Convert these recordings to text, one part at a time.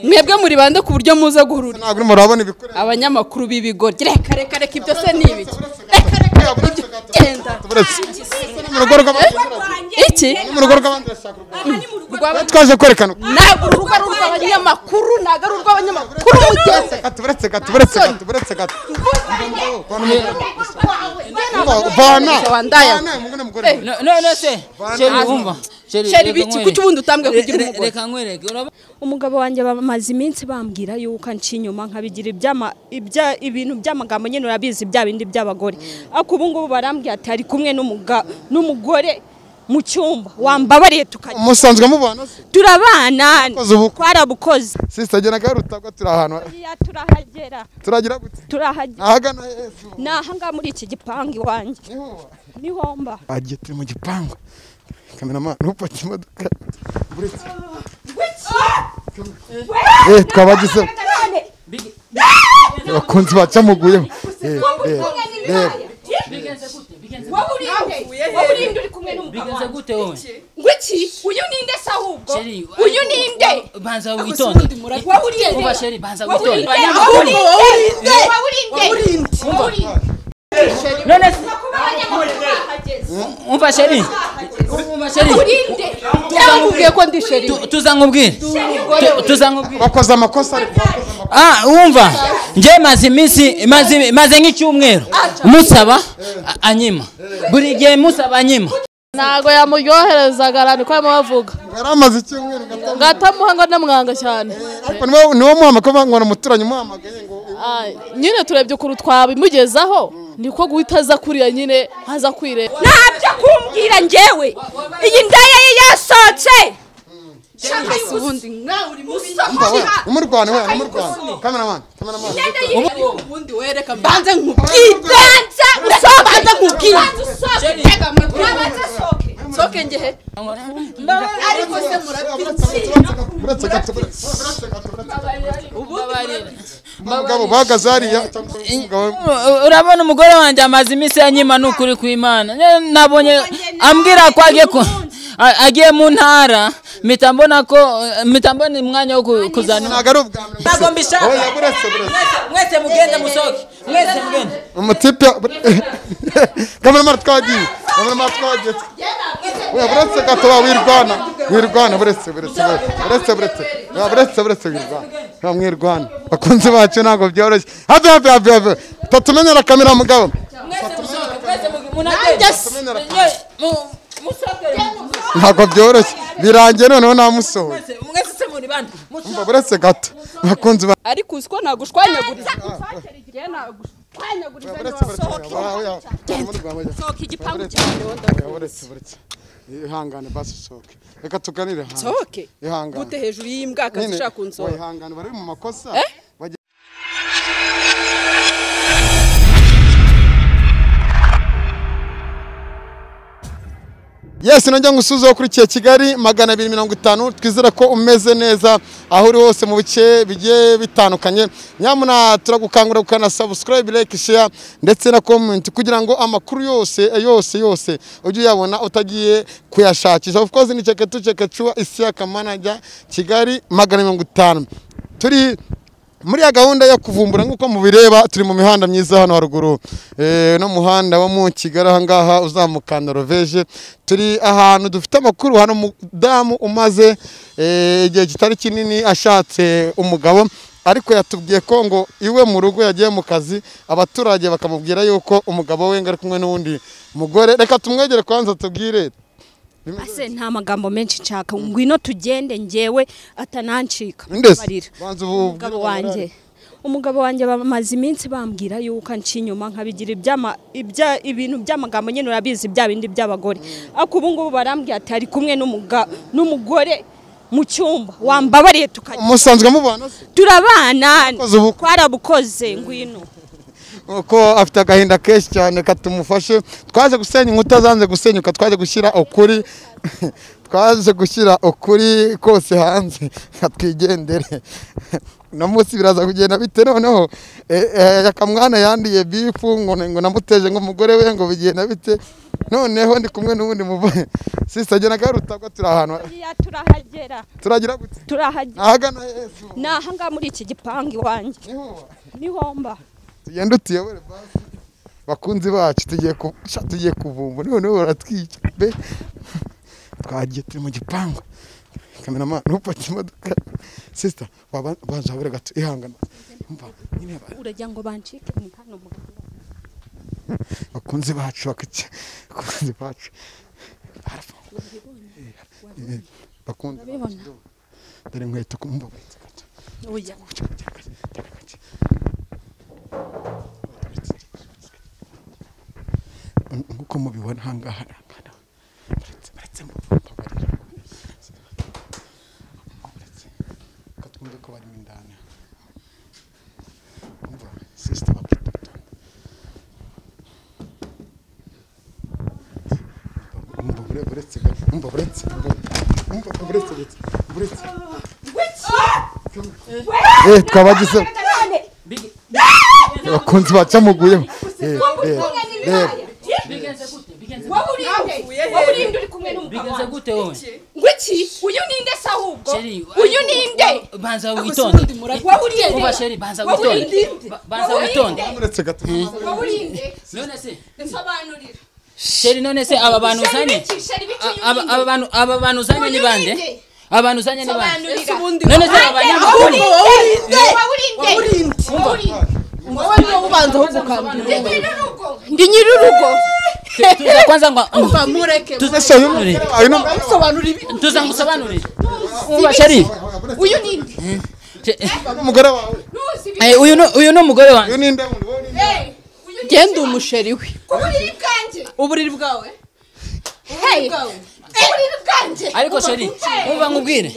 mwebwe muri bande ku buryo muze guhurura ntabwo urimo urabona ibikorera abanyamakuru b'ibigo reka reka reka ibyo se ni ibiki reka reka reka ibyo genda uretse ni mu rugo rw'abandi iki ni mu rugo rw'abandi urashaka urwanda rwaba twaje kwerekana uko ntabwo urubuga ari urw'abanyamakuru ntabwo ari urw'abanyamakuru mugeze gato uretse gato uretse gato uretse gato vana wandaya. vana umugore mugore No- none se sheri wumva Sheri biki kuki ubundi utambwe kugira Re- re- umugore reka nkwereke urabona umugabo wanjye bamaze iminsi bambwira yuko anca inyuma nkabigira ibyama- ibya- ibintu by'amagambo nyine urabizi bya bindi by'abagore ariko ubu ngubu barambwira ati ari kumwe n'umuga- n'umugore mu cyumba wambabariye tukajya musanzwe mubana se turabana Koze ubukwe. twarabukoze sisagena garutagwa turi ahantu Hariya turahagera turagira gute turahagera ahagana hepfo ni ahangaha muri iki gipangu iwanjye niho uba. niho mba bagiye turi mu gipangu kameramani upaki imodoka uretse eh twabagize abakunzi bacamuguyeho Eh, reba reba bigenze gute wowe Wiki, uyu ninde se ahubwo? sheri Uyu ninde? banza witonde Wowe uri nde? kuva sheri banza Wowe uri witonde nde? Wowe uri nde? Wowe uri nde? none se umva sheri umva sheri Wowe uri nde? Byamubwiye ko ndi sheri. Tu- tuza nkubwire Tu- tuza nkubwire bakoze amakosa ariko bakoze amakosa ah wumva njye maze iminsi maze maze nk'icyumweru musaba a- anyima buri gihe musaba anyima ntago yamuryoherezaga arani ko arimo bavuga yari amaze icyumweru gato gatamuha ngo ndamwanga cyane ariko niwo niwo muhamagaye nkora umuturanyi muhamagaye ngo Ah, nyine turebye ukuntu twabimugezaho niko guhita aza kuriya nyine aza kwire ntabyo kumbwira njyewe iyi nda ye yasohotse Ubundi nkawe uri umva we musakuza. umurwane we umurwane kameramani kameramani Ubundi wereka mbanze nkubwire. Usohoke. Mbanze nkubwire. Tega amatwi. Sohoke ngehe. Ariko se murapfiki. uretse gato uretse uretse gato uretse umugabo bahagaze hariya umugabo U- urabona umugore wanjye amaze iminsi yanyima ni ukuri kw'imana Ne- nabonye ambwira ko agiye ku- a- agiye mu ntara mpita mbona ko mpita mbona umwanya wo ku- kuzana ntabwo ari ubwa mbere ntabwo mbishaka oya buretse buretse mwese mugende musohoke mwese mugende umutipe kameramani twagiye kameramani twagiye oya buretse gato wa wirwana wirwana buretse buretse we. buretse buretse oya buretse buretse wirwana nta mwirwana bakunzi bacu ntabwo byoroshye habe habe habe habe utatumenyera kamera mugabo Tumenyera. ntabwo byoroshye birangiye noneho namusohoye umva buretse gato bakunzi bacu Ariko uzi ko nagushwanyaguriza. buretse buretse oya, oya, oya. sohoka igipangu buretse buretse ihangane basi usohoke reka tuganire hanze Sohoke. ihangane Gute hejuru y'imbwa Nyine, kazi ushaka kunsohora. wayihangana bari mu makosa bajya- Yes, nongera ngusuhuze ukurikiye Kigali magana abiri mirongo itanu twizera ko umeze neza aho uri hose mu bice bigiye bitandukanye nyamuna turagukangurira gukana subscribe like share ndetse na comment kugira ngo amakuru yose eh, yose yose ujye uyabona utagiye kuyashakisha of course ni cheke tu cheke chua Isiaka manager Kigali magana mirongo itanu turi muri ya gahunda yo kuvumbura nk'uko mubireba turi mu mihanda myiza hano haruguru Eh, no muhanda wo mu kigali ahangaha uzamuka noroveje turi ahantu dufite amakuru hano umudamu umaze eh, igihe kitari kinini ashatse umugabo ariko yatubwiye ko ngo iwe mu rugo yagiye mu kazi abaturage bakamubwira yuko umugabo we ngo ari kumwe n'undi mugore reka tumwegere kubanza tubwire ase nta magambo menshi nshaka ngwino tugende njyewe atanancika Ndese, Mbabarira. banza ubu- umugabo wanjye umugabo wanjye bamaze iminsi bambwira yuko anca inyuma nkabigira ibyama- ibya- ibintu by'amagambo nyine urabizi bya bindi by'abagore ariko ubu ngubu barambwira ati ari kumwe n'umuga- n'umugore mu cyumba wambabariye tukajya musanzwe mubana se turabana Mukoze ubukwe. twarabukoze ngwino uko afite agahinda kenshi cyane katumufashe twaje gusenya inkuta zanze gusenyuka twaje gushyira ukuri twaje gushyira ukuri kose hanze nka twigendere uno munsi biraza kugenda bite noneho eh, eh, akamwana yandiye bifu ngo ngo namuteje ngo umugore we ngo bigenda bite noneho ndi kumwe n'ubundi muvure sisagena garutagwa turi ahantu Hariya turahagera turagira gute turahagera ahagana yesu ni aha ngaha muri iki gipangu iwanjye niho niho mba tugenda utuyobore basi bakunzi bacu tugiye ku- sha, tugiye kuvumba noneho baratwica be twagiye turi mu gipangu kameramani ntupake imodoka sisita wabanje habure gato ihangana Umva, nyine ba- urajya ngo bancike ni hano mu bakunzi bacu bakica bakunzi bacu barafunga Eh, bakunzi Urabibona? bacu dore inkweto kumva gato gato oya nk'uko mubibona aha ngaha arangana baretse baretse katwumve ko barimo indani umva sisita bakitatu umva bure- buretse gato umva buretse umva- umva buretse buretse buretse eh twabagize abakunzi bacamuguyeho eh eh eh bigenze gute bigenze wowe uri nde wowe uri nde uri kumwe n'umugabo bigenze wawe gute wowe ngo iki uyu ni nde se ahubwo Sheri, uyu ni nde banza witonde wowe uri nde kuva sheri banza Wowe uri witonde nde? Ba- banza Wowe uri witonde nde? uretse gato wowe uri nde none se nsobanurira sheri none se aba bantu Sheri uzanye biki? Sheri biki? A- Uyu ni nde? aba aba bantu aba bantu uzanye ni Uyu bande ni nde? aba bantu uzanye ni bande sobanurira none se aba Ande, bantu wowe uri uzanye nde? Wowe uri nde? Wowe uri nde? wowe niwe ubanza wo gukambira Ndi nyir'urugo. ndi nyir'urugo tuza kwanza ngo umva mureke tuza ese uyu ngusobanurire uyu ni usobanura ibi tuza ngusobanurire umva sheri uyu ni nde She- umugore wawe ntuzi ibi- eh, uyu ni uyu ni umugore wanjye uyu ni nde wundi wowe ni nde Eh, uyu ni genda nde? umusheri we ku buriri bwanjye uburiri bwawe Hey, ku buriri bwanjye ariko sheri umva nkubwire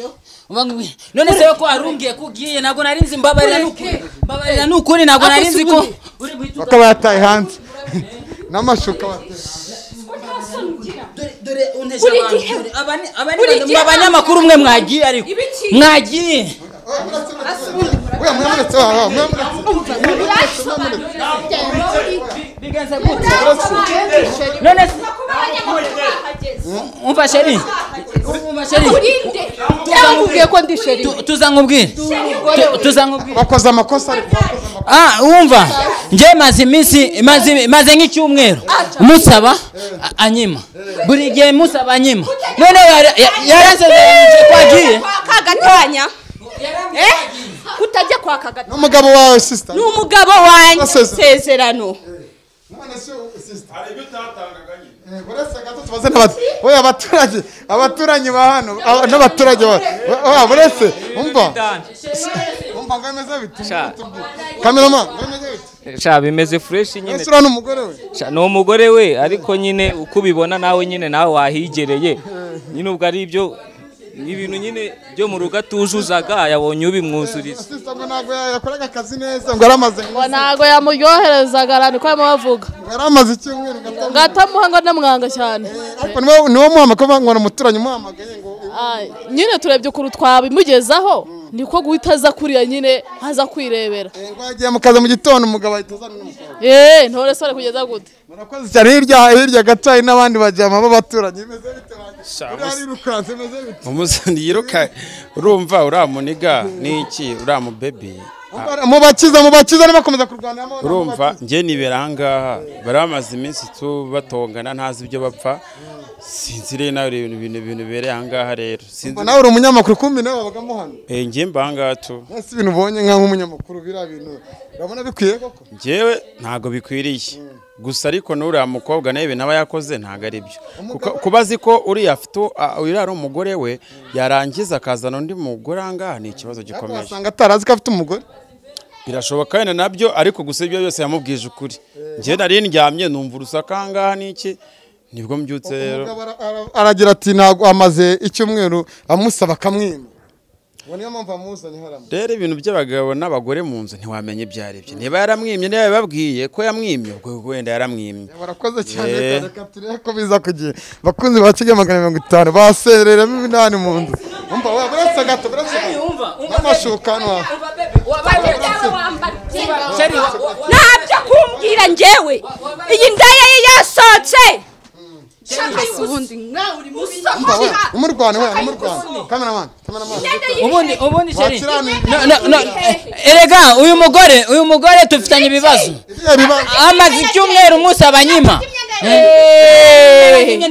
umva nkubwire none se ko warumbwiye ko ugiye ntabwo nari nzi mbabarira ni ukuri mbabarira ni ukuri ntabwo nari nzi ko uri buhite uza- bakaba yataye hanze n'amashuka bateye dore dore unteshe abantu gihe- dore aba ni aba buri ni gihe- mwa banyamakuru mwe mwagiye ariko Ibiki? mwagiye weya mwamuretse wawe wawe, mwamuretse bigenze gute none se kuba abanyamakuru bahageze umva sheri umva sheri urinde byamubwiye ko ndi sheri we Tu- tuza nkubwire Tu- tuza nkubwire bakoze amakosa ariko bakoze amakosa ah wumva njye maze iminsi maze maze nk'icyumweru musaba a- anyima buri gihe musaba anyima none yarasezeranyije ko agiye kagatanya kutajya kwa kagatanya n'umugabo wawe sisita ni umugabo wanjye Basezerano. isezerano none se sisita hari ibyo utatangaga nyine uretse gato tubaze n'abatu weya abaturage abaturanyi ba hano aba- n'abaturage ba weya buretse umva umva ngo bimeze bite kamerama ngo bimeze bite sha bimeze fureshi nyine ese uriya ni umugore we Sha, ni umugore we ariko nyine uko ubibona nawe nyine nawe wahigereye nyine ubwo ari ibyo ibintu nyine byo mu rugo atuzuzaga yabonye ubimwuzuriza sisita ngo ntabwo ya- yakoraga akazi neza ngo yaramaze ngo ntabwo yamuryoherezaga arani ko arimo avuga yaramaze icyumweru ngo ngo atamuha ngo anamwanga cyane ariko niwo niwo muhamagaye ngo ni umuturanyi umuhamagaye ngo Ah, nyine turebye ukuntu twabimugezaho niko guhita aza kuriya nyine aza kwirebera ngo yagiye mu kazi mu gitondo umugabo ahita azana n'umukobwa eee ntore sore kugeza gute murakoze cyane hirya hirya gato hari n'abandi bajyama b'abaturanyi bimeze bite banjye uriya arirukanse bimeze bite umusani yiruka urumva uriya muniga n'iki uriya mubebi mubakiza mubakiza nibakomeza kurwanira mo urumva njye nibera ahangaha bari bamaze iminsi tu batongana ntazi ibyo bapfa sinzi rero nawe ibintu bintu bintu bibereye ahangaha rero sinzi nawe uri umunyamakuru kumbi nawe wabagamo hano Eh, njye mba ahangaha tu ese ibintu ubonye nka nk'umunyamakuru biriya bintu urabona bikwiye koko njyewe ntabwo bikwiriye gusa ariko n'uriya mukobwa nawe ibintu aba yakoze ntabwo ari byo Kuko- kuba azi ko uriya afite u- a- uriya ari umugore we yarangiza akazana undi mugore ahangaha ni ikibazo ariko gikomeye wasanga atarazi ko afite umugore birashoboka wenda nabyo ariko gusa ibyo byose yamubwije ukuri njye nari ndyamye numva urusaku ahangaha n'iki nibwo mbyutse rero Umugabo ara- ara- aragira ati ntabwo amaze icyumweru amusaba akamwima ubu niyo mpamvu amuzanye haramo rero ibintu by'abagabo n'abagore mu nzu ntiwamenya ibyo ari byo niba yaramwimye niba yababwiye ko yamwimye ubwo wenda yaramwimye barakoze cyane cyane kapitire ko biza ku gihe bakunzi ba kigali magana mirongo itanu basereramo iminani mu nzu umva wa burasa gato burasa gato n'amashuka hano hafi ntabyo kumbwira ngewe iyi ndaya ye yasohotse ubundi nawe uri mubi umva we umurwana we umurwana kameramani kameramani ubundi ubundi sheri wakiranuye No, no, no. erega uyu mugore uyu mugore dufitanye ibibazo ibyo biba amaze icyumweru umunsi abanyima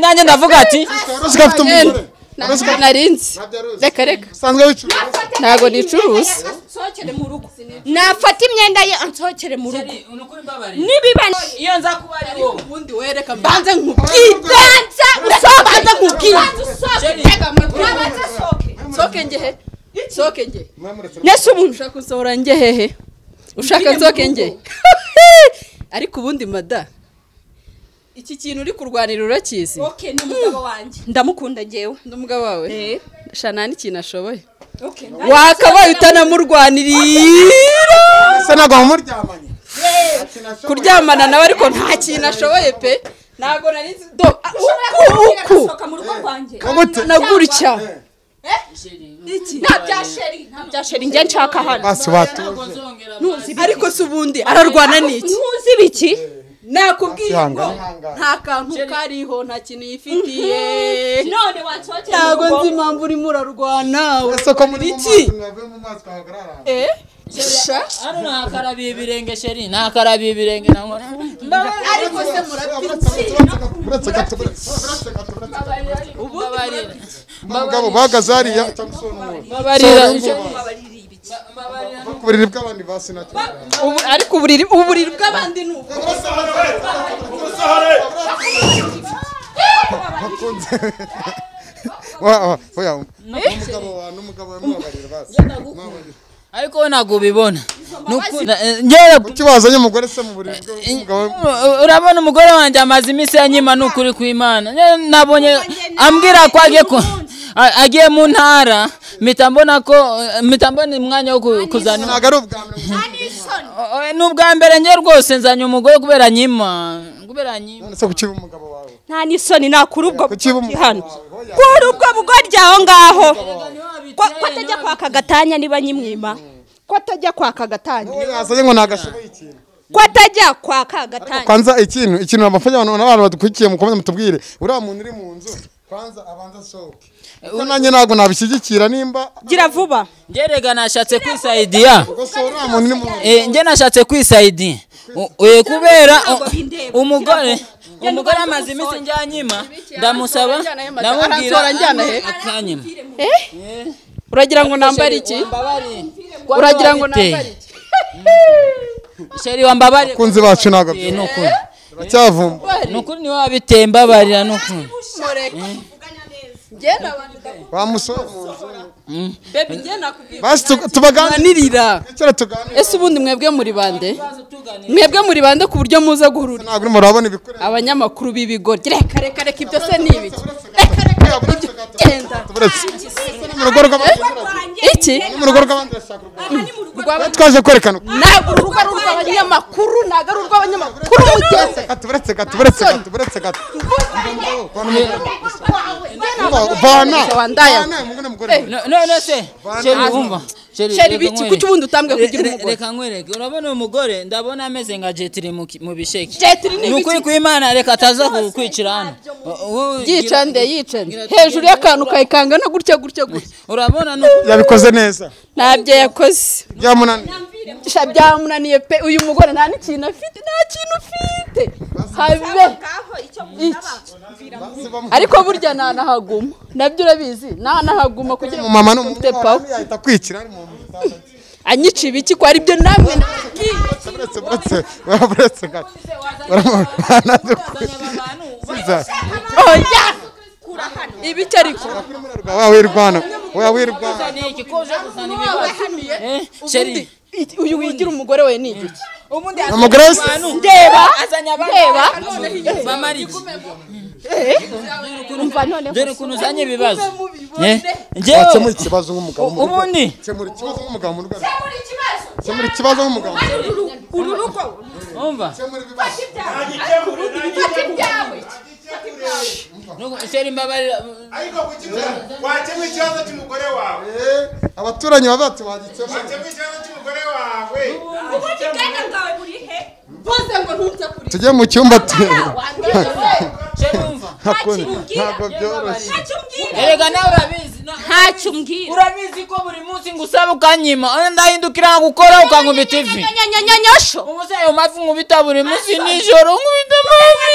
nanjye ndavuga ati urusiga afite umugore urusiga narinzi abyaruzi reka reka usanzwe wicuruza ntabwo nicuruza nafata imyenda ye ansohokere mu rugo nibiba iyo nza kuba ari wowe ubundi wereka mbanze nkubwire banza banze nkubwire usohoke urabanza sohoke soke ngehe soke ngehe nese umuntu ushaka gusohora njye hehe ushaka nsoke njye ariko ubundi mada iki kintu uri kurwanira urakizi okay ni umugabo wanjye ndamukunda ngewe ni umugabo wawe Eh. shana n'ikintu ashoboye okay wakabaye utanamurwanirira se ntabwo wamuryamanye kuryamana nawe ariko nta kintu ashoboye pe ntabwo nari nzi do uku uku sohoka mu rugo rwanjye Umute- na gutya nta bya sheri nta bya sheri njye nshaka hano basi batuje ariko se ubundi ararwana n'iki ntuzi ibiki nakubwiye ngo Ihangane. nta kantu kariho nta kintu yifitiye none wansohokere mu ntabwo rugo nzi impamvu urimo urarwana ese ko muri iki mwavuye mu mazi twahagarara ahantu Eh? Sha? hano ntakarabiye ibirenge sheri ntakarabiye ibirenge nankora ariko se murapfiki buretse gato buretse gato mbabarira umugabo bahagaze hariya cyangwa se uwo muntu mbabarira ku buriri bw'abandi basi nacyo Ubu- ariko uburiri uburiri bw'abandi ni ubu bakunze wa wa oya umugabo wa n'umugabo we mubabarira basi Mubabarira. ariko we ntabwo ubibona Ni ukunda, eh, njyewe kuki bazanye umugore se mu buriri bw'umugabo we Uh, urabona umugore wanjye amaze iminsi yanyima ni ukuri kw'imana Njye nabonye ambwira ko agiye ku a- agiye mu ntara mpita mbona ko uh, mpita mbona umwanya wo ku- kuzana ntabwo ari ubwa mbere Oh, oh, ni ubwa mbere njye rwose nzanye umugore kubera anyima kubera anyima none se kuki uba umugabo wawe nta n'isoni nakura ubwo kuki uba bugoryi umugabo hano wawe Oya. kura ubwo bugoryi aho ngaho ko ko atajya kwaka agatanya niba nyimwima ko atajya kwaka agatanya wowe yazanye ngo ntagashoboye ikintu ko atajya kwaka agatanya kwanza ikintu ikintu abafanya abantu n'abantu badukurikiye mukomeze mutubwire uriya muntu uri mu nzu kwanza abanza asohoke kuko nanjye ntabwo nabishyigikira nimba gira vuba njye rega nashatse kwisayidiya gusa uriya muntu ni mu nzu Eh, njye nashatse kwisayidiya U- eh, kubera u- umugore umugore amaze iminsi njyanyima ndamusaba ndamubwira aransohora njyana he? akanyima uragira ngo nambare iki uragira ngo nambare iki sheri wambabare kunzi bacu ntabwo ni byoroshye ukuri baracyavumba ni ukuri niwe wabitemba mbabarira ni ukuri njye n'abantu wamusora mu nzu bebi njye nakubwira basi tu- tubaganire nirira kera tuganire ese ubundi mwebwe muri bande mwebwe muri bande ku buryo muza guhurura ntabwo urimo urabona ibikoresho abanyamakuru b'ibigoryi reka reka reka ibyo se ni ibiki reka reka Kera buretse gato, genda buretse. Ni mu rugo rw'abandi iki ni mu rugo rw'abandi bashaka urwabo. Urw'aba- Bari twaje kwerekana ntabwo ari urwo ari urw'abanyamakuru ntabwo ari urw'abanyamakuru mugeze gato buretse gato buretse gato buretse gato Vana, Gusa vana wandaya. vana umugore n'umugore No- none se sheri wumva sheri biki kuki ubundi utambwe kugira umugore reka nkwereke urabona uyu mugore ndabona ameze nka jetiri mu ki- mu bisheke jetiri ni ni ukuri ibiki kw'imana reka ataza kukwicira hano Wowe gira- yicande yicande hejuru y'akantu kayikangana gutya gutya gutya urabona ni ukuri yabikoze neza ntabyo yakoze byamunaniye sha byamunaniye pe uyu mugore nta n'ikintu afite nta kintu ufite habe iki ariko burya ntanahaguma nabyo urabizi ntanahaguma kugira ngo umumama mfite pawa n'umugore yahita akwikira ari mu nzu anyica ibiki ko aribyo namwe buretse buretse buretse gato baranadukwiza oya ibiki ariko wa wirwana wa wirwana ni iki ko uje kuzana ibibazo Eh, ubundi sheri iki- uyu wigira umugore we ni igiki umugore wese azanye abantu reba bamarike umva none dore ukuntu uzanye ibibazo Eh, wakemura njyewe ikibazo nk'umugabo mu rugo. ubundi. Kemura ikibazo nk'umugabo mu rugo. Kemura ikibazo nk'umugabo mu rugo. uru rugo umva Kemura ibibazo. ishyari imbabarira ariko kukibyaza wakemura ikibazo cy'umugore wawe Eh, abaturanyi baba bati wagikemura. wakemura ikibazo cy'umugore wawe tujye mu cyumba tu- cyumva Hakuna. ntabwo byoroshye erega nawe urabizi na- ntacyo umbwira urabizi ko buri munsi ngusaba ukanyima ndahindukira gukora ukankubita ivi nyanyanyanyanyosho umusore ayo mavi nkubita buri munsi nijoro nkubita amavi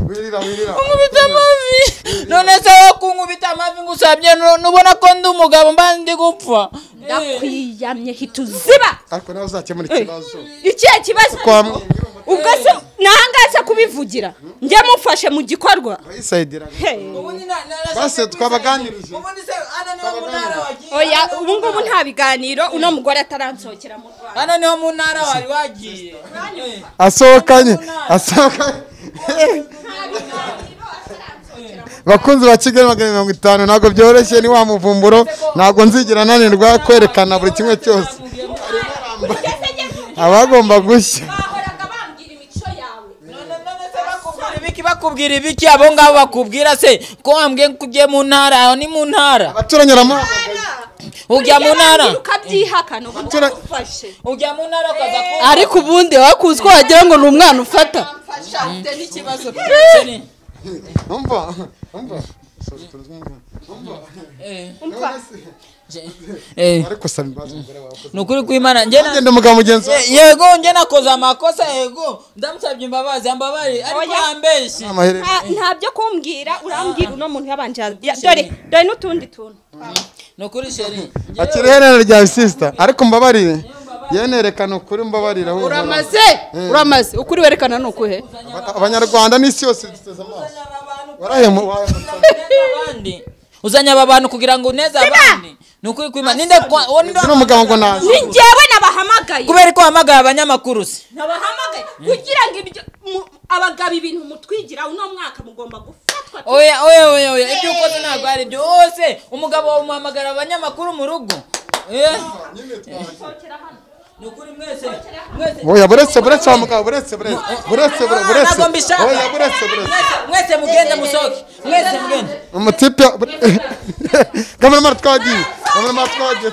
wirira wirira nkubita amavi none se wowe kunkubita amavi ngusabye nu- nubona ko ndi umugabo mba ndi gupfa ndakwiyamye hita uziba ariko nawe uzakemura ikibazo ikihe kibazo Kwa- ubwo se nahangaze kubivugira njye mufashe mu gikorwa bayisayidira base twabaganirije oya ubu ngubu nta biganiro uno mugore ataransohokera mu rwanda hano niho mu ntara wari wagiye asohokanye asohokanye bakunzi ba kigali magana mirongo itanu ntabwo byoroshye ni wa muvumburo ntabwo nzigera nanirwa kwerekana buri kimwe cyose abagomba gushya bahoraga bambwira imico yawe ibiki bakubwira ibiki abo ngabo bakubwira se ko wambwiye ko ugiye mu ntara aho ni mu ntara abaturanyi baramuha ujya mu ntara ukabyihakana ubu Tura- ufashe ujya mu ntara ukaza ku ariko ubundi wakuzi ko wagira ngo ni umwana ufata umva umva Sorry, tuzi umva. Umva. Eh, ariko saba imbabazi umugore wawe ni ukuri kw'imana njye na- agenda umugabo mugenzi we Ye- yego njye nakoze amakosa yego ndamusabye imbabazi ambabarire ariko Oya. yambeshye amaherere nta nta byo kumbwira urambwira uno muntu yabanje ya- dore dore n'utundi tuntu ni ukuri sheri akiri iherere rya bisisita ariko mbabarire yenerekana ukuri mbabarire aho uramaze uramaze ukuri werekana ni ukuhe abanyarwanda n'isi yose duteze amaso warahemuwe abandi uzanye aba bantu kugira ngo uneze abandi ni ukuri kw'imana ninde kwa- uwo ninde uno mugabo ngo naza ni njyewe nabahamagaye kubera ko wahamagaye abanyamakuru se nabahamagaye kugira ngo ibyo mu- abagabo ibintu mutwigira uno mwaka mugomba gufatwa oya oya oya oya ibyo ukoze ntabwo ari byo wose umugabo wawe umuhamagara abanyamakuru mu rugo Eh, ni ukuri mwese mwese oya buretse buretse wa mugabo buretse buretse buretse bure- buretse ntabwo mbishaka. oya buretse buretse mwese mugende musohoke mwese mugende umutipe kameramara twagiye kameramara twagiye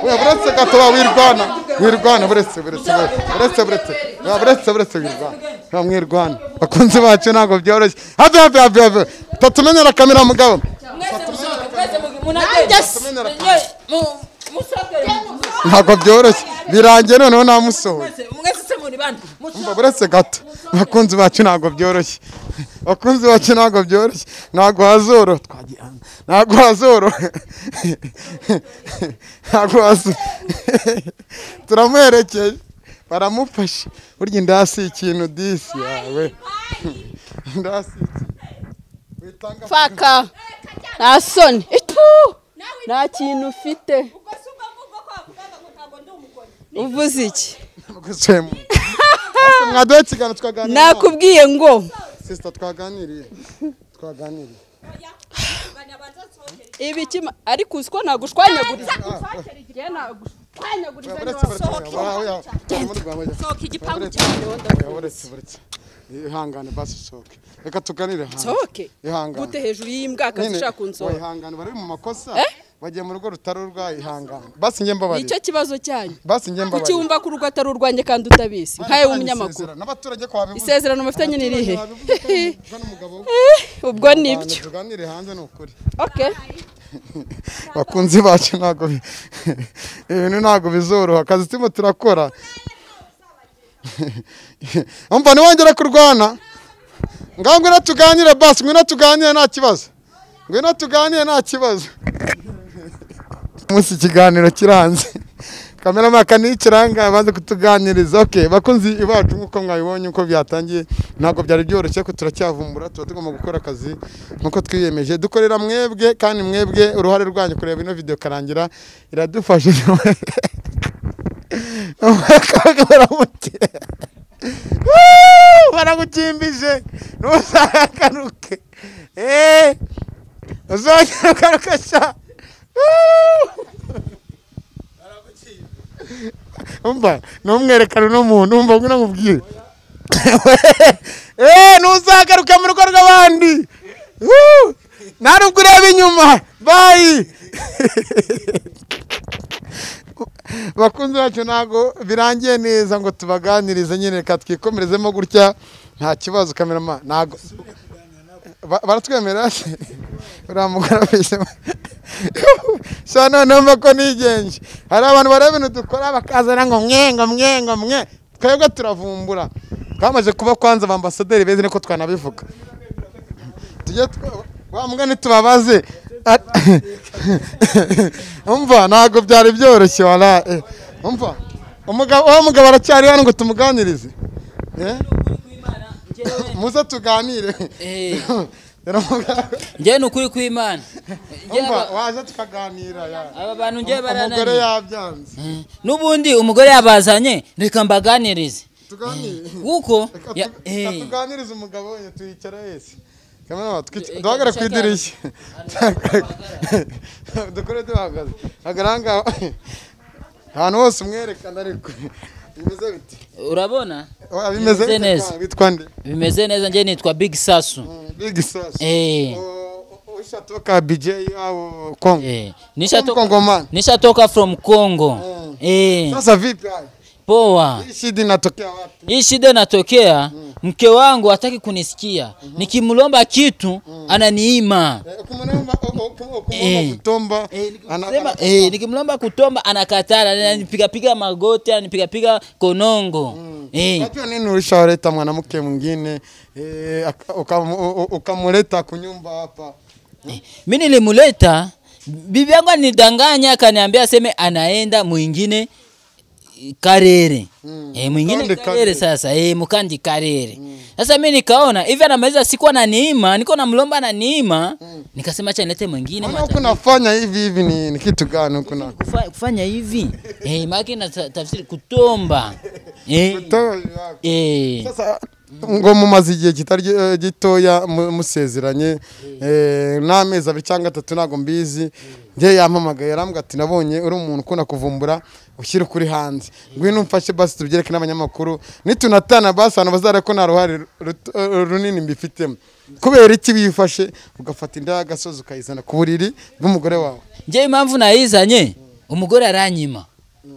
oya buretse gato wa wirwana wirwana buretse buretse buretse buretse buretse oya buretse buretse wirwana oya mwirwana bakunzi bacu ntabwo byoroshye habi habi habi habi tatumenyera kamera mugabo mwese musohoke mwese mugende munagende Tumenyera Mwe- mu- musohoke ntabwo byoroshye birangiye noneho namusohoye mwese mwese se muri bande musohoke umva buretse gato abakunzi bacu ntabwo byoroshye abakunzi bacu ntabwo byoroshye ntabwo hazoro twagiye hanze. ntabwo hazoro ntabwo hazoro turamuherekeye baramufashe burya indasi ikintu disi yawe indasi ikintu witanga faka nta soni itu nta kintu ufite uvuze iki guswemu mwaduhe ikiganiro twaganiriye nakubwiye ngo sisita twaganiriye twaganiriye ibikima ariko uzi ko nagushwanyaguriza sohoka igipangu ihangane basi usohoke reka tuganire hanze sohoke ihangane gute hejuru y'imbwakazi Nyine, ushaka kunsohora wihangane bari mu makosa bagiye mu rugo rutarurwa ihangane basi njye mbabarira nicyo kibazo cyanyu basi njye mbabarira kucyumva ko urugo atari urwanjye kandi utabizi nkawe w'umunyamakuru Isezerano, n'abaturage ko wabivuze isezerano mufitanye ni irihe Abaturage n'umugabo we. ubwo nibyo tuganire hanze ni ukuri okay bakunzi bacu ntabwo bi- ibintu ntabwo bizoroha akazi turimo turakora umva ntiwongere kurwana ngaho ngwino tuganire basi ngwino tuganire nta kibazo ngwino tuganire nta kibazo umunsi ikiganiro kiranze kameramaka niyo ikiranga abanze kutuganiriza oke bakunzi iwacu nk'uko mwabibonye uko byatangiye ntabwo byari byoroshye ariko turacyavumbura tuba tugomba gukora akazi nk'uko twiyemeje dukorera mwebwe kandi mwebwe uruhare rwanyu kureba ino videwo karangira iradufasha baragukimbije ntuzagaruke eee uzongera ugaruke sha umva numwerekana uno muntu umva ngo unamubwire eee ntuzagaruke mu rugo rw'abandi Woo! nta nubwo ureba inyuma bayi bakunzi bacu ntabwo birangiye neza ngo tubaganirize nyine reka twikomerezemo gutya nta kibazo kamerama ntabwo Ba- baratwemerera se uriya mugore afisemo sha noneho mba ko nigenje hari abantu bareba ibintu dukora bakazana ngo mwe ngo mwe ngo mwe twebwe turavumbura twamaze kuba kwanza abambasaderi beza niko twanabivuga tujye twa- wa mbwa ntitubabaze umva ntabwo byari byoroshye wara eh. umva umugabo uwo mugabo aracyari hano ngo tumuganirize Eh? muze tuganire Rero mugabo- njyewe ni ukuri kw'imana Njyewe umva aba- waje tukaganira ya aba bantu njyewe umugore barananiye yabyanze n'ubundi umugore yabazanye reka mbaganirize tuganire kuko Reka ya- tu- eh. reka tuganirize umugabo we tuyicara wese kamera duhagare ku idirishya dukore duhagaze hagaranga ahantu hose umwerekana ariko bimeze bite urabona Oh, bimeze Bimeze bite neza. kwa- bitwa nde bimeze neza njye nitwa big sasu big sauce Eh. ushatoka bj au kongo Eh, Kongo- nishatoka kongomani nishatoka from congo Eh, sasa vipi haya poa hii shida inatokea wapi hii shida inatokea mke wangu hataki kunisikia nikimlomba kitu ananiima Eh, ukimwomba- ukum- Eh. ukimwomba kutomba ana- Sema, ana- eh, nikimlomba kutomba anakatara ananipigapiga magoti ananipigapiga konongo eh, Unajua nini ulishawaleta mwanamke mwingine eh, aka- ukam- u- u- ukamuleta kunyumba hapa mi nilimuleta bibi yangu alinidanganya akaniambia aseme anaenda mwingine karere mm. e, mwingine Kandi karere. karere, sasa e, mukandi karere sasa mi nikaona hivi anamaliza siku ananiima niko namlomba ananiima nikasema acha nilete mwingine Mbona mwata- huku nafanya hivi hivi ni, ni kitu gani huku na kufa, kufanya hivi e, maake na ta- tafsiri kutomba e, Toyo yako. e, sasa ngo mumaze igihe kitari eh, gitoya mu- musezeranye eh, n'amezi abiri cyangwa atatu ntabwo mbizi njye yampamagaye yarambwira ati nabonye uri umuntu ukunda kuvumbura ushyire ukuri hanze ngwino umfashe basi tubyereke n'abanyamakuru nitunatana basi ahantu bazareba ko nta ruhare ruto- eh, runini mbifitemo kubera iki wifashe ugafata inda y'agasozi ukayizana ku buriri bw'umugore wawe nje impamvu nayizanye umugore aranyima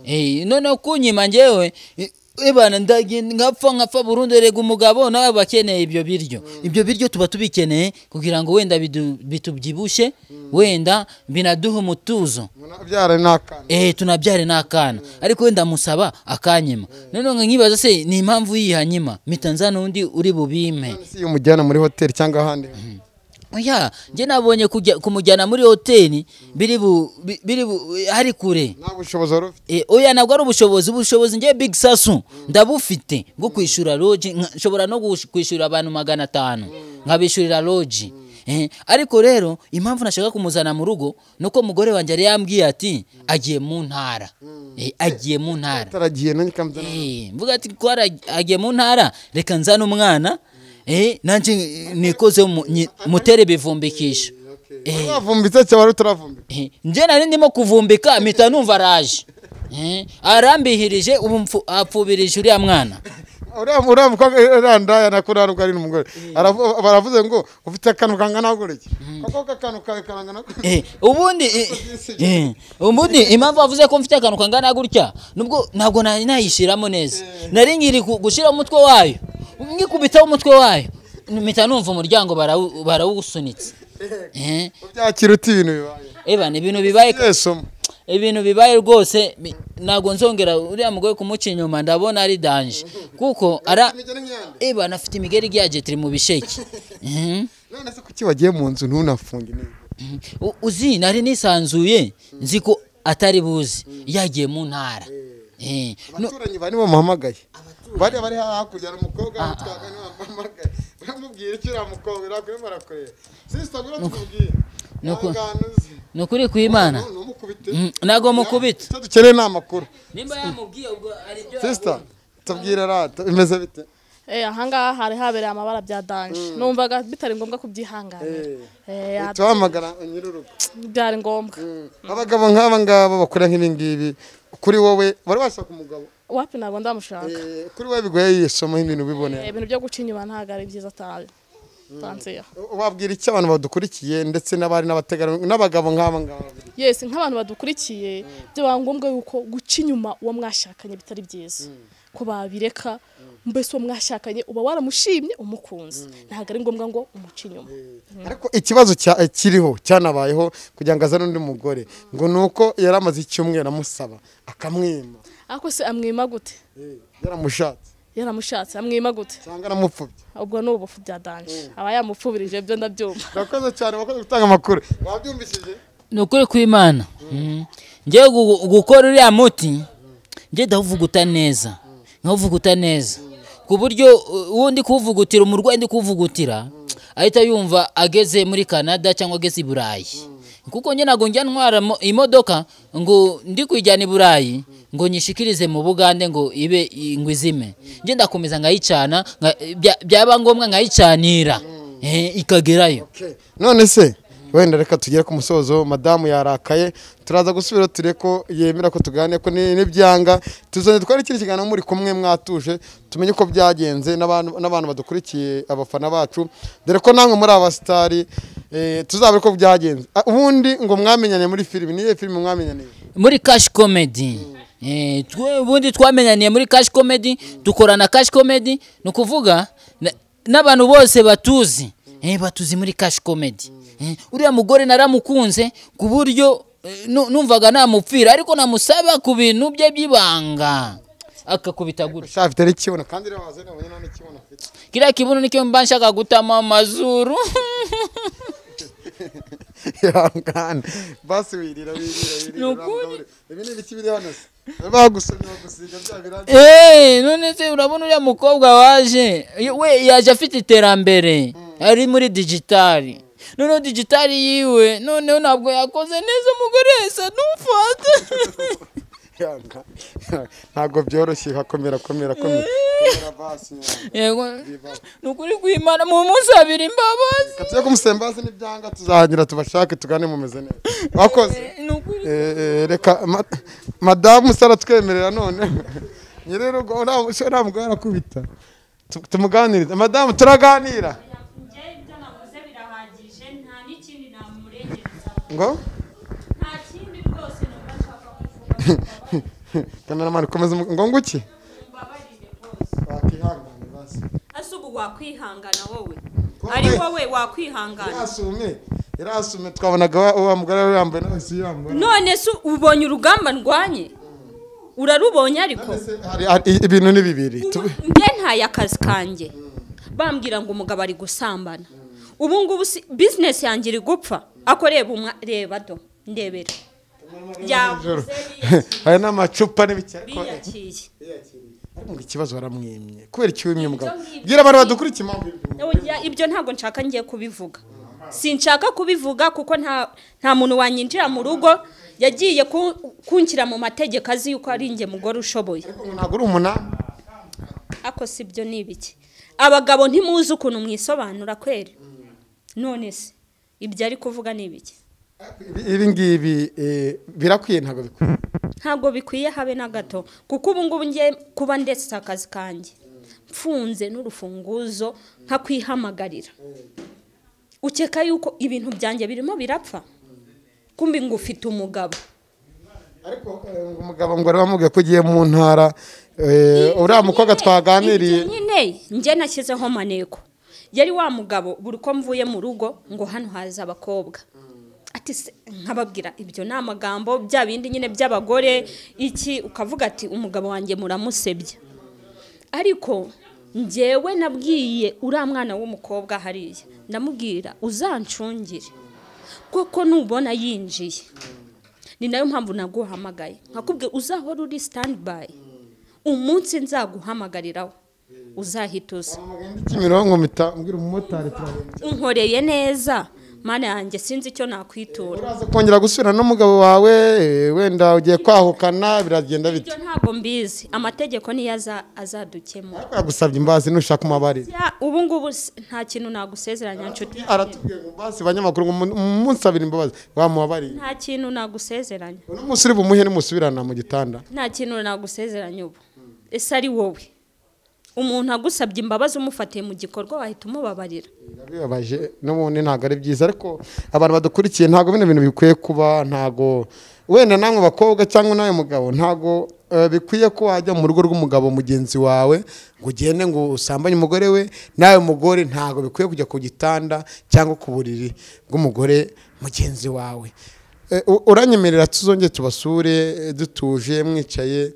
eh none kunyima njewe eh, eh bana ndagi ngapfa ngapfa Burundi rega umugabo nawe bakeneye ibyo biryo ibyo biryo tuba tubikeneye kugira ngo wenda bidu- bitubyibushe wenda binaduha umutuzo munabyara n'akana eh tunabyare n'akana ariko wenda musaba akanyima none ngo nkibaza se ni impamvu yihanyima mitanza n'undi uri bubime si iyo umujyana muri hoteli cyangwa ahandi oya nje nabonye kujya- kumujyana muri hoteli biri bu bi- biri bu hari kure nta bushobozi wari ufite E, oya ntabwo ari ubushobozi ubushobozi ngewe big sasu ndabufite bwo kwishyura loji nka- nshobora no gush- kwishyura abantu magana atanu nkabishyurira loji Eh, ariko rero impamvu nashaka kumuzana mu rugo nuko umugore wanjye yari yambwiye ati agiye mu ntara Eh, agiye mu ntara taragiye nanjye kamuzana Eh, mvuga ati ko ara- agiye mu ntara reka nzane umwana eh, nanjye eh, nikoze mu- nyi- mutere ibivumbikisho Eh, wavumbitse cyangwa wari utaravumbitse Eh, nje nari ndimo kuvumbika mpita numva araje Eh, arambihirije ubu mfu- apfubirije uriya mwana uriya uriya mukobwa urandaya nakora nubwo ari umugore Aravu- baravuze ngo ufite akantu kangana gutya ako akantu kawe karangana gutya Eh, ubundi eh, eh, ubundi impamvu avuze ko mfite akantu kangana gutya nubwo ntabwo nari nayishiramo neza nari nkiri ku- gushyira umutwe wayo ngikubitaho umutwe wayo mpita numva umuryango barawu- barawusunitse Eh, ubyakira uti ibintu bibaye ebana ibintu bibaye yesomo ibintu bibaye rwose bi- ntabwo nzongera uriya mugore kumuca inyuma ndabona ari danje kuko ara eba anafite imigeri igiyagetiri mu bisheke Mhm. none se kuki wagiye mu nzu ntunafunge niba U- uzi nari nisanzuye nzi ko atari buzi yagiye mu ntara Eh, no- abaturanyi bari bamuhamagaye bari bari hakurya hari umukobwa witwaga niwe wamuhamagaye uramubwira icyo uriya mukobwa urakurimo barakureba sisita ngwino tukubwire ni uko- Ihangane uze. ni ukuri kw'imana ntumukubite Mm, ntabwo mukubita icyo dukeneye ni amakuru nimba yamubwiye ubwo ari byo sisita tubwire rata bimeze bite Eh, ahangaha hari habereye amabara bya danje numvaga bitari ngombwa kubyihanganira Eh, Eh, tuhamagara nyirurugo byari ngombwa abagabo nk'aba ngaba bakora nk'ibi ngibi kuri wowe wari washaka umugabo wapi ntabwo ndamushaka Eh, kuri wowe bigoye yisoma nk'ibintu Eh, ubibonera ibintu byo guca inyuma ntabwo ari byiza atari tansiya wabwira iki abantu badukurikiye ndetse n'abari n'abategarugori n'abagabo nk'aba ngaba yes nk'abantu badukurikiye byaba ngombwa yuko guca inyuma uwo mwashakanye bitari byiza ko babireka mbese uwo mwashakanye uba waramushimye umukunzi ntabwo ari ngombwa ngo umuce inyuma ariko ikibazo cya- eh, kiriho cyanabayeho kugira ngo azane undi mugore ngo ni uko yari amaze icyumweru amusaba akamwima ariko se amwima gute Eh, yaramushatse yaramushatse amwima gute cyangwa aramupfubye ubwo ni ubufu bya danje aba yamupfubirije byo ndabyumva urakoze cyane wakoze gutanga amakuru wabyumvishije ni ukuri kw'imana ngewe gu- gukora uriya muti ngewe ndawuvuguta neza nkawuvuguta neza ku buryo uh, uwo ndi kuwuvugutira umurwayi ndi kuwuvugutira ahita yumva ageze muri canada cyangwa ageze i burayi kuko njye ntabwo njya ntwara mo- imodoka ngo ndi kuyijyana i burayi ngo nyishikirize mu bugande ngo ibe i- ngo izime njye ndakomeza nkayicana nka- bya- byaba ngombwa nkayicanira eh, ikagerayo none se wenda reka tugere ku musozo madamu yarakaye turaza gusubira ture ko yemera ko tuganira ko ni- n'ibyanga tuzongera dukore ikindi kiganiro muri kumwe mwatuje tumenye uko byagenze n'abantu n'abantu badukurikiye abafana bacu dore ko namwe muri aba sitari eh, tuzabure ko byagenze Ah, ubundi ngo mwamenyane muri filimi niyo filimi mwamenyaniye muri cash comedy Eh, twe- ubundi twamenyaniye muri cash comedy dukorana cash comedy ni ukuvuga na- n'abantu bose batuzi Eh, batuzi muri cash comedy Eh, uriya mugore naramukunze ku buryo eh, nu- numvaga namupfira ariko namusaba ku bintu bye by'ibanga akakubita gutya sha afite n'ikibuno kandi rero waze nabonye nta n'ikibuno afite kiriya kibuno nicyo mba nshaka gutama amazuru yangana basi wirira wirira wirira ibi ni ibiki biri hano se bagusomye bagusiga bya birangiye Eh, none se urabona uriya mukobwa waje we yaje afite iterambere ari muri digitali noneho digitali yiwe noneho ntabwo yakoze neza umugore wese ntumfate yanga ntabwo byoroshye hakomera komera komera komera basi yanga. yego ni ukuri kwimana mu munsi abiri imbabazi Reka tujye kumusembaza n'ibyanga tuzahangira tubashake tugane mumeze neza wakoze ni ukuri Eh, eh, reka ma- madamu sara twemerera none nyirurugo nta mugore arakubita Tu- tumuganirize madamu turaganira ngo kameramani komeza umu- ngo nguki wakihangane basi ese ubu wakwihangana wowe ari wowe wakwihangana Yarasume, yarasume twabonaga wa- wa mugore we yambaye n'abasi yambaye. none se ubonye urugamba ndwanye urarubonye ariko Hari- hari- i- Ibintu ni bibiri. Ubu Tube- njye ntaye akazi kanjye bambwira ngo umugabo ari gusambana ubu ngubu si- bizinesi yanjye iri gupfa ako reba umwa reba do ndebera yavuze Hari n'amacupa n'ibiki ariko biyakiye ngo ikibazo waramwimye. Kubera iki wimye mugabo? Bwira abantu badukurikiye impamvu ibyo. Oya, ibyo ntabwo nshaka ngiye kubivuga sinshaka kubivuga kuko nta nta muntu wanyinjira mu rugo yagiye ku- kunshyira mu mategeko azi yuko ari njye mugore ushoboye Ariko ngo ntabwo uri umunani. ako si byo ni ibiki abagabo ntimuzi ukuntu mwisobanura kweri none se ibyo ari kuvuga ni ibiki Ibi- Ibi ngibi eh, birakwiye ntabwo bikwiye. ntabwo bikwiye habe na gato kuko ubu ngubu ngiye kuba ndetse akazi kanjye mfunze n'urufunguzo nkakwihamagarira ukeka yuko ibintu byanjye birimo birapfa kumbi ngo ufite umugabo Ariko eh, ngo umugabo ngo wari wamubwiye ko ugiye mu ntara eh, uriya mukobwa twaganiriye Ibyo nyine njye nashyizeho maneko yari wa mugabo buri uko mvuye mu rugo ngo hano haza abakobwa ati se nkababwira ibyo ni amagambo bya bindi nyine by'abagore iki ukavuga ati umugabo wanjye muramusebya ariko njyewe nabwiye uriya mwana w'umukobwa hariya ndamubwira uzancungire kuko nubona yinjiye ni nayo mpamvu naguhamagaye nkakubwira uzahora uri standby umunsi nzaguhamagariraho uzahita uza Kimironko mpita mbwira umumotari turagenda. unkoreye neza mana yanjye sinzi icyo nakwitura uraza kongera gusubira n'umugabo wawe eh, wenda ugiye kwahukana biragenda bite ibyo ntabwo mbizi amategeko niyo aza- azadukemura ariko yagusabye imbazi ntushaka umubabarira Ya, ubu ngubu s- nta kintu nagusezeranya nshuti aratubwiye ngo mbazi banyamakuru ngo mu- munsabire imbabazi wamubabariye nta kintu nagusezeranya uno munsi uri bumuhe nimusubirana mu gitanda nta kintu nagusezeranya ubu ese ari wowe umuntu agusabye imbabazi umufatiye mu gikorwa wahita umubabarira birababaje n'ubundi ntabwo ari byiza ariko abantu badukurikiye ntabwo bino bintu bikwiye kuba ntabwo wenda namwe bakobwa cyangwa nawe mugabo ntabwo eh, bikwiye ko wajya mu rugo rw'umugabo mugenzi wawe ngo ugende ngo usambanye umugore we nawe mugore ntabwo bikwiye kujya ku gitanda cyangwa ku buriri bw'umugore mugenzi wawe Eh, u- uranyemerera tuzongere tubasure eh, dutuje mwicaye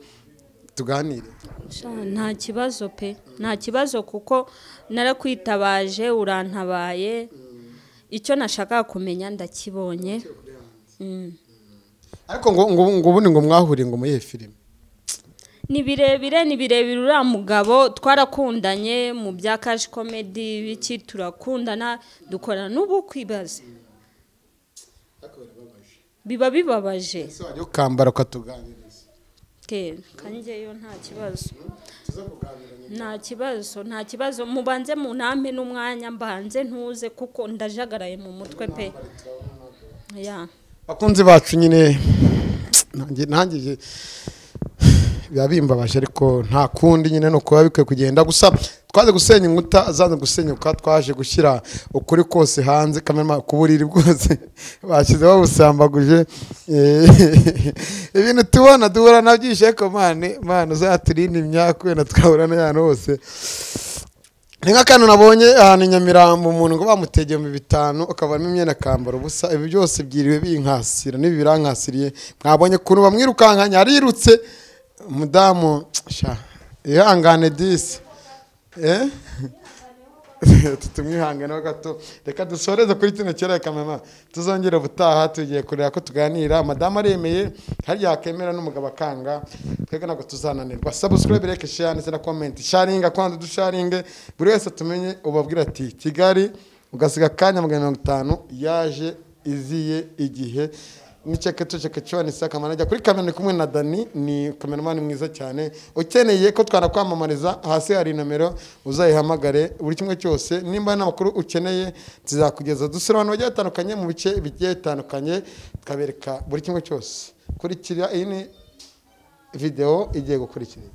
tuganire Sha, nta kibazo pe nta kibazo kuko narakwitabaje urantabaye icyo nashakaga kumenya ndakibonye Mm. ariko ngo ngo ngo ubundi ngo mwahuriye ngo muyihe filime ni birebire ni birebire uriya mugabo twarakundanye mu bya kashi komedi biki turakundana dukorana n'ubu kwibaze biba bibabaje ese wajya ukambara ukatuganiriza ke kangeyo nta kibazo nta kibazo nta kibazo mubanze munampe n'umwanya mbanze ntuze kuko ndajagaraye mu mutwe pe ya bakunzi bacu nyine nanjye- nangije biba bimbabaje ariko nta kundi nyine ni ukuba bikwiye kugenda gusa twaje gusenya inkuta zanze gusenyuka twaje gushyira ukuri kose hanze kamera ku buriri bwose bashyize babusambaguje Eh, ibintu tubona duhura nabyishe ariko mane mane uzaturinde imyaka wenda twahura n'ahantu hose ni nk'akantu nabonye ahantu i nyamirambo umuntu ngo bamutegeye mu bitanu akavanamo imyenda akambara ubusa ibi byose byiriwe binkasira n'ibi birankasiriye mwabonye ukuntu bamwirukankanye arirutse umudamu sha ihangane disi eh? tutumwihanganeho gato reka dusoreze kuri kino kirere kamema tuzongere ubutaha tugiye kureba ko tuganira madamu aremeye harya yakemera n'umugabo akanga twebwe ntabwo tuzananirwa sabusikarabe reka share ndetse na komenti sharinga kwanza dusharinge buri wese tumenye ubabwira ati kigali ugasiga akanya magana mirongo itanu yaje iziye igihe niceke tuceke cyone isa kamana ajya kuri kamera ni kumwe na dani ni kameramani mwiza cyane ukeneye ko twanakwamamariza hasi hari nomero uzayihamagare buri kimwe cyose nimba hari n'amakuru ukeneye tuzakugeza dusura abantu bagiye batandukanye mu bice bigiye bitandukanye tukabereka buri kimwe cyose kurikira iyi ni videwo igiye gukurikira